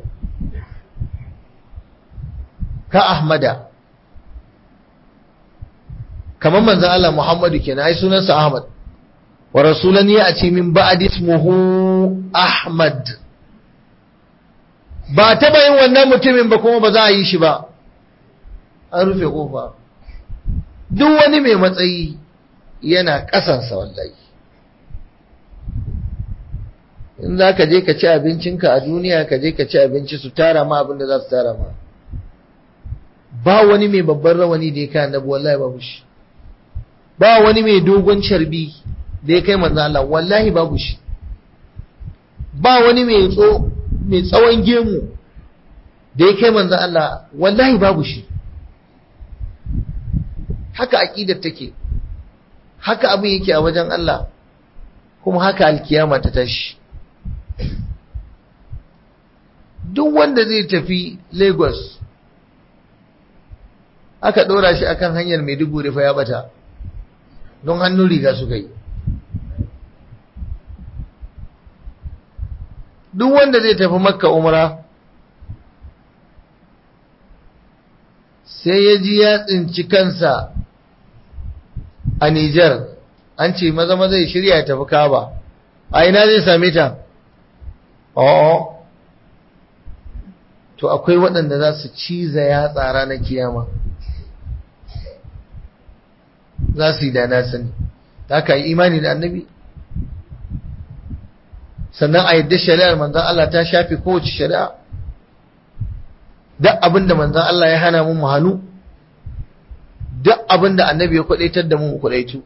ka ahmada kamar manzon Allah Muhammadu kenan ai sunansa Ahmad wa rasulan ya ce min ba'd ismuhu Ahmad ba taba yin wannan mutumin ba kuma ba za a yi shi ba an rufe kofa duk wani mai matsayi yana ƙasansa wallahi in za ka je ka ci abincinka a duniya ka je ka ci abinci su tara ma abin da za su tara ma ba wani mai babban rawani da ya kai annabi wallahi babu shi ba wani mai dogon carbi da ya kai manzo Allah wallahi babu shi ba wani mai tso mai tsawon gemu da ya kai manzo Allah wallahi babu shi haka aqidar take haka abin yake a wajen Allah kuma haka alkiyama ta tashi duk wanda zai tafi Lagos aka ɗora shi akan hanyar Maiduguri fa ya bata don hannun riga suka yi duk wanda zai tafi makka umra sai ya ji ya tsinci kansa a Nijar an ce maza maza ya shirya ya tafi kaba a ina zai same ta oh to akwai waɗanda za su ciza ya tsara na kiyama za su yi da na sani ta ka yi imani da annabi sannan a yadda shari'ar manzan Allah ta shafe kowace shari'a duk abin da manzan Allah ya hana mu hannu duk abin da annabi ya kwadaitar da mu kwadaitu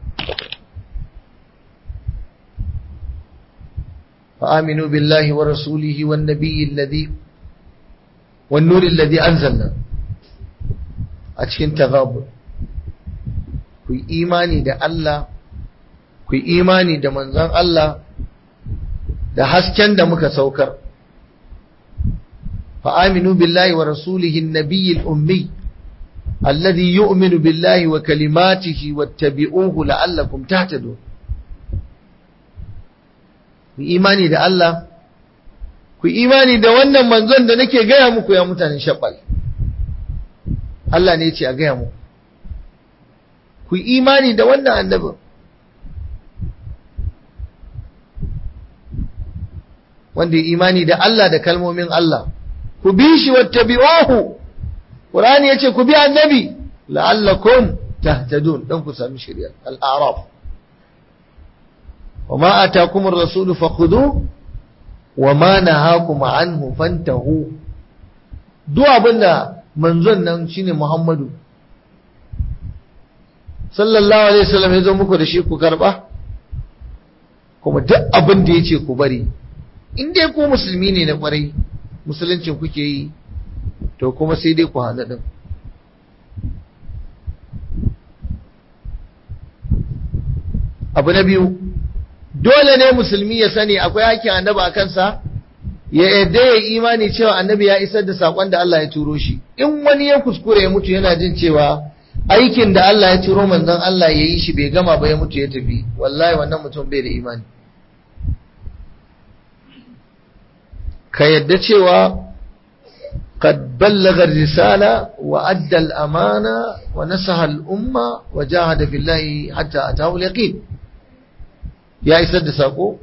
فآمنوا بالله ورسوله والنبي الذي والنور الذي أنزلنا أتشين تغابر ku imani da Allah ku imani da manzon Allah da hasken da muka saukar fa aminu billahi wa rasulihi an-nabiyyi al-ummi alladhi yu'minu billahi wa kalimatihi wattabi'uhu la'allakum tahtadun ku imani da Allah ku imani da wannan manzon da nake gaya muku ya mutanen shabbal Allah ne ya ce a gaya muku ku imani da wannan annabin wanda ya imani da Allah da kalmomin Allah ku bi shi wattabi'uhu Qur'ani yace ku bi annabi la'allakum tahtadun dan ku sami shari'a al-a'raf wama atakum ar-rasul fakhudhu wama nahakum anhu fantahu duk abinda manzon nan shine Muhammadu sallallahu alaihi wasallam ya zo muku da shi ku karba kuma duk abin da yace ku bari in dai ku musulmi ne na kwarai musuluncin kuke yi to kuma sai dai ku hana din abu na biyu dole ne musulmi ya sani akwai hakkin annabi a kansa ya yadda ya imani cewa annabi ya isar da sakon da Allah ya turo shi in wani ya kuskure ya mutu yana jin cewa aikin da Allah ya turo manzon Allah ya yi shi bai gama ba ya mutu ya tafi wallahi wannan mutum bai da imani ka yadda cewa قد بلغ الرسالة وأدى الأمانة ونصح الأمة وجاهد في الله حتى أتاه اليقين يا إسد ساقو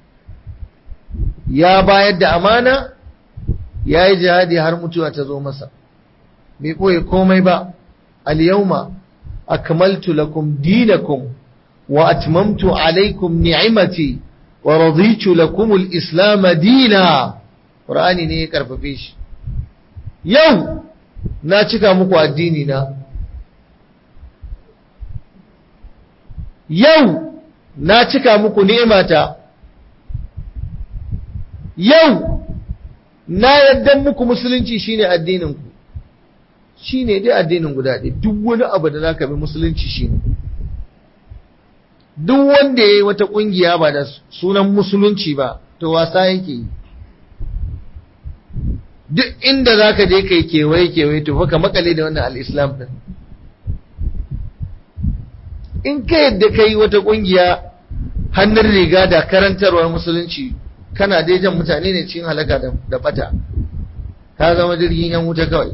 يا بايد أمانة يا جهادي هرمتو أتزو مسا بيقوي كومي با اليوم أكملت لكم دينكم وأتممت عليكم نعمتي ورضيت لكم الإسلام دينا قرآني ne ya karfafe shi yau na cika muku addini na yau na cika muku ni'imata yau na yadda muku musulunci shine addinin ku shine dai addinin guda ɗaya duk wani abu da zaka bi musulunci shine duk wanda yayi wata kungiya ba da sunan musulunci ba to wasa yake yi duk inda zaka je kai kewaye kewaye to fa ka makale da wannan al-islam din in ka yadda kai wata kungiya hannun riga da karantarwar musulunci kana dai jan mutane ne cikin halaka da bata ka zama jirgin yan wuta kawai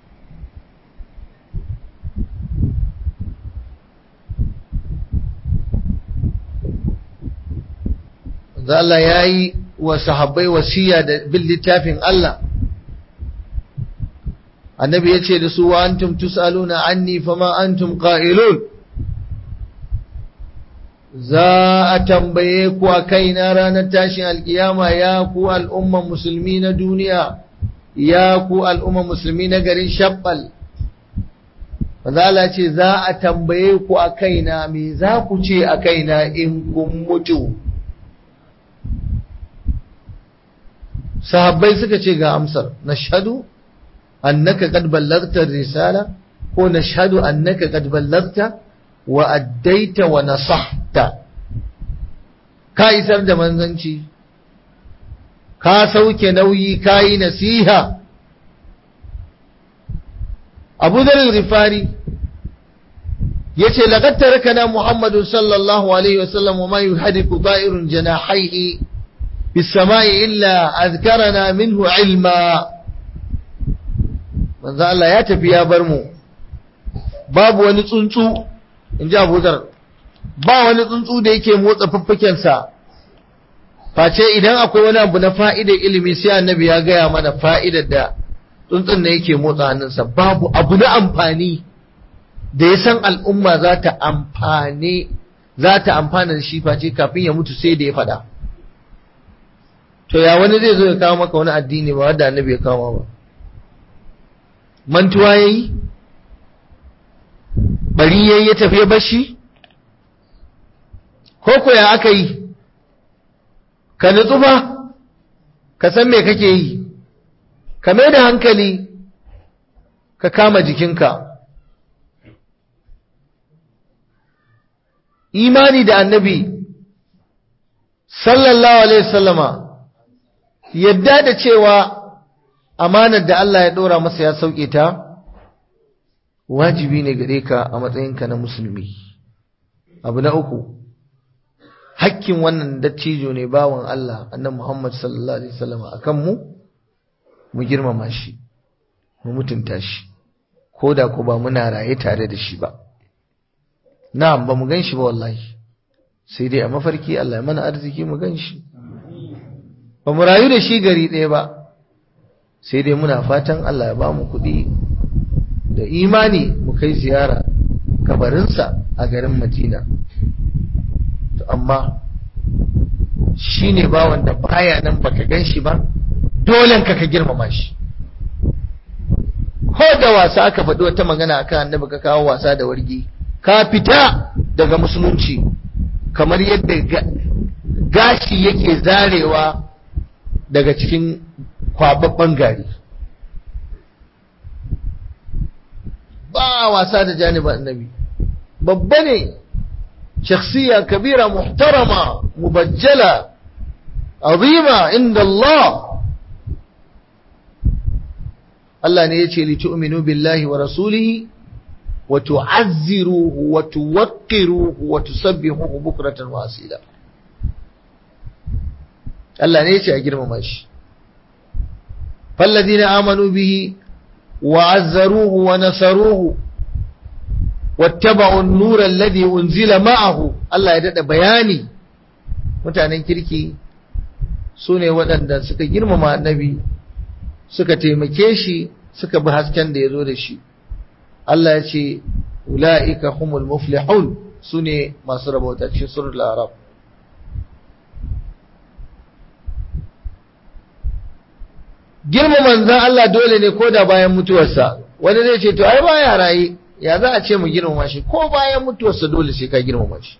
Allah ya yi wa sahabbai wasiya da bin littafin Allah annabi ya ce da su wa antum tus'aluna anni fama antum qa'ilun za a tambaye ku a kaina ranar tashin alkiyama ya ku al'umman musulmi na duniya ya ku al'umman musulmi na garin shabbal Mazala ce za a tambaye ku a kaina me za ku ce a kaina in kun mutu sahabbai suka ce ga amsar nashhadu annaka qad ballagta risala ko nashhadu annaka qad ballagta wa addaita wa nasahta ka isar da manzanci ka sauke nauyi ka yi nasiha abu zarar rifari ya ce laƙar tarakana muhammadu sallallahu alaihi wasallam wa ma yi hadiku ba'irun janahaihi bisama'i illa azkarana minhu ilma manzo Allah ya tafi ya bar mu babu wani tsuntsu in ji abuzar ba wani tsuntsu da yake motsa fuffukensa face idan akwai wani abu na fa'idar ilimi sai annabi ya gaya mana fa'idar da tsuntsun da yake motsa hannunsa babu abu na amfani da ya san al'umma za ta amfane za ta amfana da shi face kafin ya mutu sai da ya faɗa to ya wani zai zo ya kawo maka wani addini ba wadda annabi ya kawo ba mantuwa ya yi bari yayi ya tafi ya bashi ko ko ya aka yi ka nutsu fa ka san me kake yi ka mai da hankali ka kama jikinka imani da annabi sallallahu alaihi wasallama yadda da cewa amanar da Allah ya dora masa ya sauke ta wajibi ne gare ka a matsayinka na musulmi abu na uku hakkin wannan dattijo ne bawan Allah annan Muhammad sallallahu alaihi wasallam akan mu mu girmama shi mu mutunta shi ko da ko ba muna raye tare da shi ba na'am ba mu gan shi ba wallahi sai dai a mafarki Allah ya mana arziki mu gan shi ba mu rayu da shi gari ɗaya ba sai dai muna fatan Allah ya ba mu kuɗi da imani mu kai ziyara kabarinsa a garin Madina to amma shi ne bawan da baya nan baka gan shi ba dolen ka ka girmama shi ko da wasa aka faɗi wata magana akan annabi ka kawo wasa da wargi ka fita daga musulunci kamar yadda gashi yake zarewa daga cikin kwababban gari ba wasa da janibin annabi babba ne shakhsiya kabira muhtarama mubajjala azima inda Allah Allah ne ya ce li tu'minu billahi wa rasulihi wa tu'azziruhu wa tuwaqqiruhu wa tusabbihuhu bukratan wa asila Allah ne ya ce a girmama shi falladina amanu bihi وعزروه ونصروه واتبعوا النور الذي أنزل معه الله يدد بياني mutanen kirki su ne waɗanda suka girmama annabi suka taimake shi suka bi hasken da ya zo da shi Allah ya ce ula'ika humul muflihun su ne masu rabauta cikin surul arab girma manzan Allah dole ne ko da bayan mutuwarsa wani zai ce to ai ba ya raye ya za a ce mu girmama shi ko bayan mutuwarsa dole sai ka girmama shi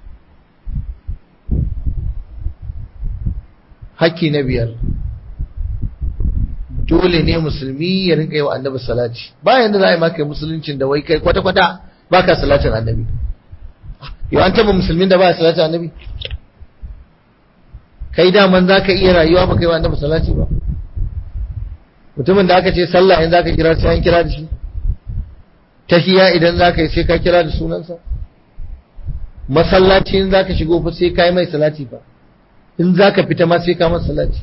hakki na biyar dole ne musulmi ya rinka yi wa annabi salati bayan da za a yi maka musuluncin da wai kai kwata-kwata ba ka salatin annabi yau an taba musulmin da ba ya salatin annabi kai daman za ka iya rayuwa ba kai wa annabi salati ba mutumin da aka ce sallah in za ka kira sai an kira da shi tahiya idan za ka yi sai ka kira da sunansa masallaci in za ka shigo fa sai ka yi mai salati ba in za ka fita ma sai ka masa salati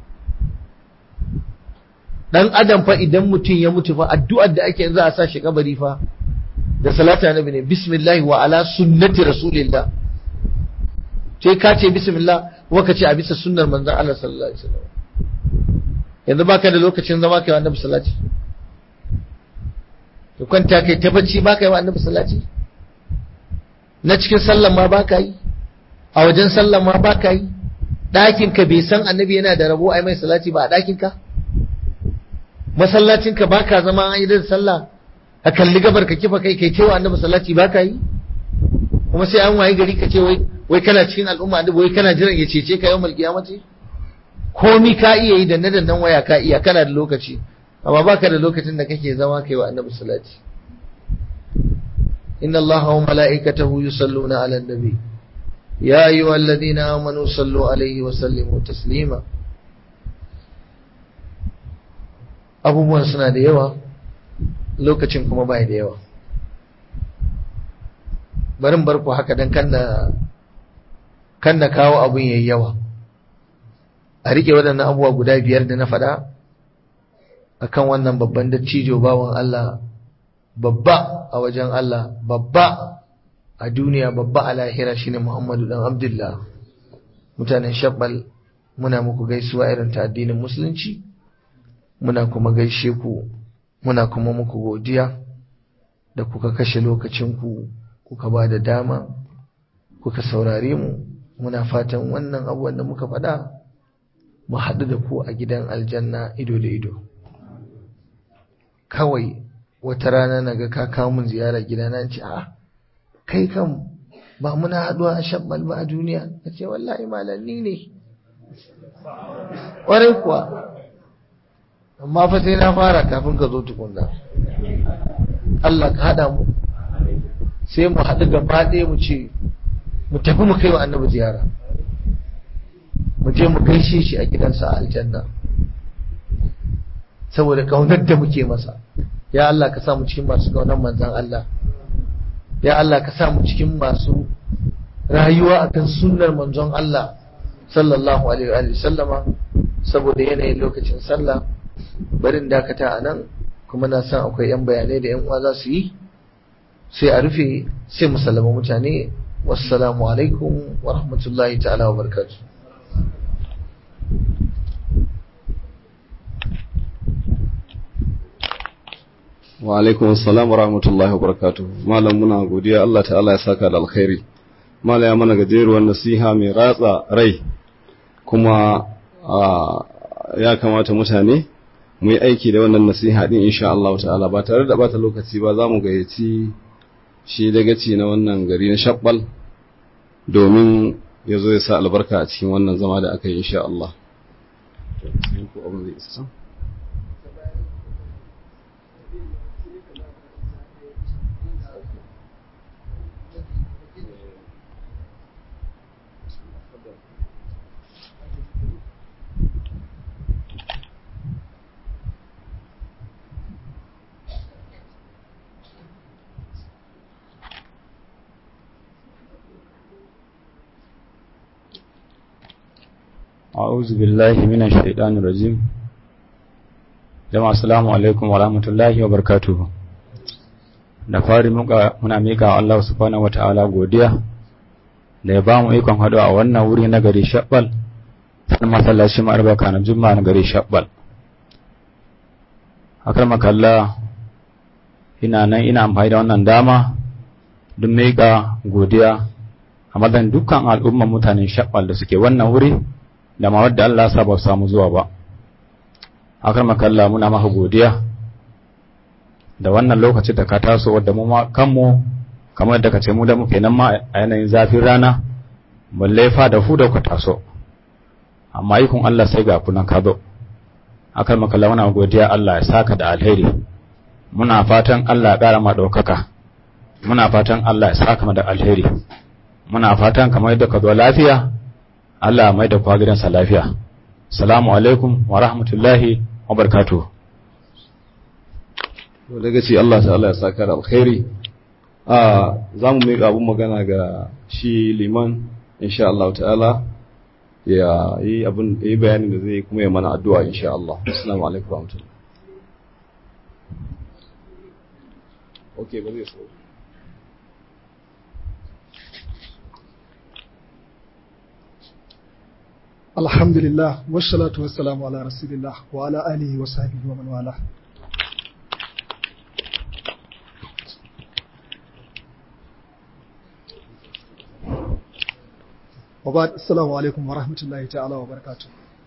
dan adam fa idan mutum ya mutu fa addu'ar da ake za a sa shi kabari fa da salatu annabi ne bismillah wa ala sunnati rasulillah sai ka ce bismillah wa ka ce a bisa sunnar manzon Allah sallallahu alaihi wasallam yanzu baka da lokacin zama kai wa annabi salati to kwanta kai ta bacci baka yi wa annabi salati na cikin sallan ma baka yi a wajen sallan ma baka yi ɗakin ka bai san annabi yana da rabo ai mai salati ba a ɗakin ka masallacin ka baka zama an yi da sallah a kalli gabar ka kifa kai kai cewa annabi salati baka yi kuma sai an wayi gari ka ce wai wai kana cikin al'umma annabi wai kana jiran ya cece ka yawmal qiyamati komi ka iya yi da na dandan waya ka iya kana da lokaci amma baka da lokacin da kake zama kai wa annabi salati inna allaha wa mala'ikatahu yusalluna 'alan nabi ya ayyuhalladhina amanu sallu 'alaihi wa sallimu taslima abubuwan suna da yawa lokacin kuma bai da yawa barin barku haka dan kanna kanna kawo abun yayi yawa a rike waɗannan abubuwa guda biyar da na faɗa akan wannan babban dattijo bawan Allah babba a wajen Allah babba a duniya babba a lahira shine Muhammadu dan Abdullah mutanen Shabbal muna muku gaisuwa irin ta addinin musulunci muna kuma gaishe ku muna kuma muku godiya da kuka kashe lokacinku kuka ba da dama kuka saurare mu muna fatan wannan abubuwan da muka faɗa mu haɗu da ku a gidan aljanna ido da ido kawai wata rana na ga ka kawo min ziyara gidana ce a kai kan ba muna haɗuwa a shabbal ba a duniya na ce wallahi malanni ne ƙwarai kuwa amma fa sai na fara kafin ka zo tukunna Allah ka haɗa mu sai mu haɗu gaba ɗaya mu ce mu tafi mu kai wa annabi ziyara mu je mu gaishe shi a gidansa a aljanna saboda kaunar da muke masa ya Allah ka sa mu cikin masu kaunar manzan Allah ya Allah ka sa mu cikin masu rayuwa akan sunnar manzon Allah sallallahu alaihi wa sallama saboda yanayin lokacin sallah barin dakata a nan kuma na san akwai yan bayanai da yan uwa za su yi sai a rufe sai mu sallama mutane wassalamu alaikum wa rahmatullahi ta'ala wa barakatuh wa alaikum assalam wa rahmatullahi wa barakatuh malam muna godiya Allah ta'ala ya saka da alkhairi malam ya mana gajeruwar nasiha mai ratsa rai kuma ya kamata mutane mu yi aiki da wannan nasiha din insha Allah ta'ala ba tare da bata lokaci ba za mu gayyaci shi dagaci na wannan gari na shabbal domin ya zo ya sa albarka a cikin wannan zama da aka yi insha Allah أعوذ بالله من الشيطان الرجيم jama'a assalamu alaikum wa rahmatullahi wa barakatuhu da fari muka muna mika wa Allah subhanahu wataala godiya da ya ba mu ikon haɗu a wannan wuri na gari shabbal san masallaci ma'arbaka na juma'a na gari shabbal akar makalla ina nan ina amfani da wannan dama don mika godiya a madan dukkan al'umman mutanen shabbal da suke wannan wuri da ma wadda Allah sa ba samu zuwa ba akar makalla muna maka godiya da wannan lokaci da ka taso wadda mu ma kanmu kamar da ka ce mu da muke nan ma a yanayin zafin rana balle fa da fu da ku taso amma ikon Allah sai ga kunan ka zo akan makalla muna godiya Allah ya saka da alheri muna fatan Allah ya ƙara ma ɗaukaka muna fatan Allah ya saka da alheri muna fatan kamar yadda ka zo lafiya Allah mai da kwa gidansa lafiya salamu alaikum wa rahmatullahi wa barakatuh to daga ce Allah ta'ala ya saka da alkhairi a za mu miƙa abun magana ga shi liman insha Allah ta'ala ya yi abin yi bayanin da zai kuma ya mana addu'a insha Allah assalamu alaikum wa rahmatullahi okay ba zai so alhamdulillah wassalatu wassalamu ala rasulillah wa ala alihi wa sahbihi wa man wala wa ba'd assalamu alaikum wa rahmatullahi ta'ala wa barakatuh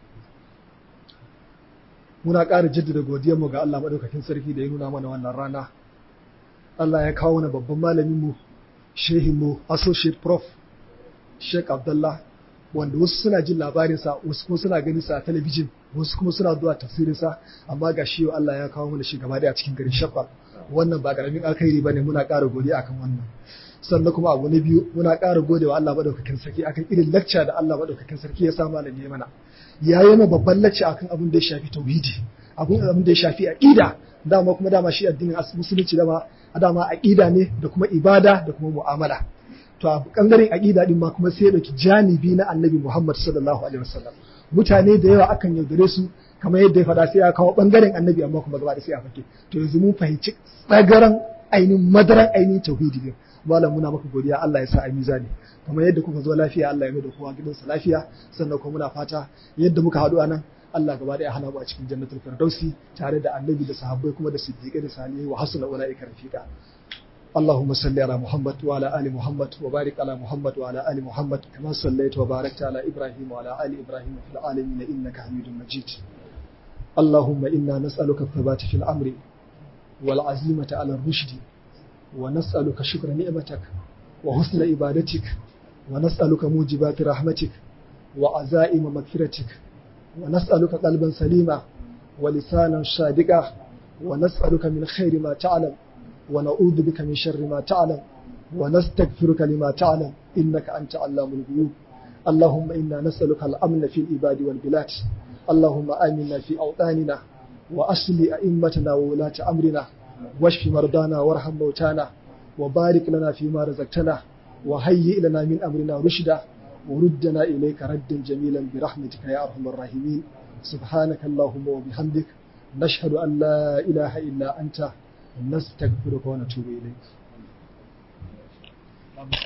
muna ƙara jaddada godiyar mu ga Allah madaukakin sarki da ya nuna mana wannan rana Allah ya kawo mana babban malamin mu shehin mu associate prof Sheikh Abdullah wanda wasu suna jin labarinsa wasu kuma suna ganin sa a talabijin wasu kuma suna zuwa tafsirinsa amma ga shi Allah ya kawo mana shi gaba da a cikin garin Shafa wannan ba karamin alkhairi bane muna ƙara godiya akan wannan sannan kuma abu na biyu muna ƙara godewa Allah madaukakin sarki akan irin lacca da Allah madaukakin sarki ya sa malami ya mana ya yi mana babban lacca akan abin da ya shafi tauhidi abin abin da ya shafi aqida dama kuma dama shi addinin musulunci dama dama aqida ne da kuma ibada da kuma mu'amala to a bangaren aqida din ma kuma sai ya dauki janibi na annabi Muhammad sallallahu alaihi wasallam mutane da yawa akan yaudare su kamar yadda ya faɗa sai ya kawo bangaren annabi amma kuma gaba da sai a fake to yanzu mun fahimci tsagaran ainihin madaran ainihin tauhidi din malam muna maka godiya Allah ya sa a mizani kamar yadda kuka zo lafiya Allah ya mai da kowa gidansa lafiya sannan kuma muna fata yadda muka haɗu anan Allah gaba ɗaya hana mu a cikin jannatul firdausi tare da annabi da sahabbai kuma da siddiqai da salihai wa hasuna ulaika rafiqa اللهم صل على محمد وعلى ال محمد وبارك على محمد وعلى ال محمد كما صليت وباركت على ابراهيم وعلى ال ابراهيم في العالمين انك حميد مجيد اللهم انا نسالك الثبات في الامر والعزيمه على الرشد ونسالك شكر نعمتك وحسن عبادتك ونسالك موجبات رحمتك وعزائم مغفرتك ونسالك قلبا سليما ولسانا صادقا ونسالك من خير ما تعلم ونعوذ بك من شر ما تعلم ونستغفرك لما تعلم إنك أنت علام الغيوب اللهم إنا نسألك الأمن في العباد والبلاد اللهم آمنا في أوطاننا وأصل أئمتنا وولاة أمرنا واشف مرضانا وارحم موتانا وبارك لنا فيما رزقتنا وهيئ لنا من أمرنا رشدا وردنا إليك ردا جميلا برحمتك يا أرحم الراحمين سبحانك اللهم وبحمدك نشهد أن لا إله إلا أنت نستغفرك ونتوب إليك